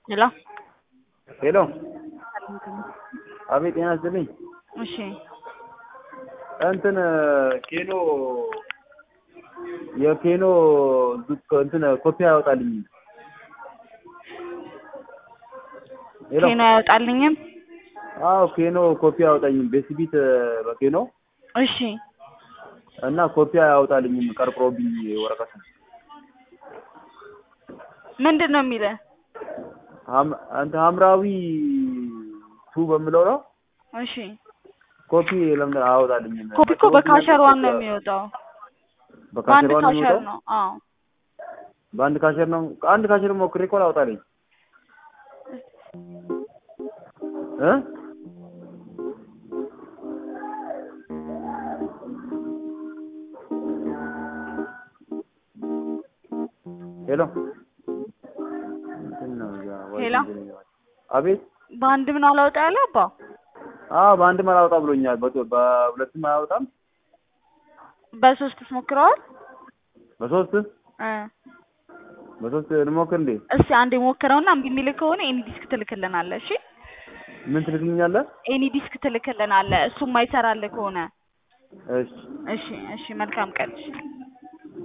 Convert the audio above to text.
ሄሎ ሄሎ አቤት ጤና ይስጥልኝ። እሺ እንትን ኬኖ የኬኖ ዱክ እንትን ኮፒ አያወጣልኝ። ሄሎ ኬኖ አያወጣልኝም። አዎ ኬኖ ኮፒ አያወጣኝም። ቤስቢት በኬኖ እሺ እና ኮፒ አያወጣልኝም። ቀርቅሮብኝ ወረቀቱ ምንድን ነው የሚልህ? ሀም- እንትን ሐምራዊ ቱ በምለው ነው እሺ ኮፒ ለምን አያወጣልኝም? ኮፒ እኮ በካሸር ዋን ነው የሚወጣው። በአንድ በካሸር ዋን ነው ካሸር የሚወጣው? ነው። አዎ በአንድ ካሸር ነው። አንድ ካሸር ሞክሬ እኮ አላወጣልኝ እ ሄሎ እንትን ነው ያ ወይ ሄሎ? አቤት በአንድ ምን አላወጣ ያለ አባ አዎ በአንድም አላወጣ ብሎኛል። በቶ- በሁለትም አያወጣም። በሶስትስ ሞክረዋል? በሶስት እ በሶስት እንሞክር እንዴ? እስቲ አንዴ ሞክረውና እምቢ የሚልህ ከሆነ ኤኒ ዲስክ ትልክልናለህ። እሺ ምን ትልክልኛለህ? ኤኒ ዲስክ ትልክልናለህ። እሱም ማይሰራልህ ከሆነ እሺ እሺ እሺ መልካም ቀን። እሺ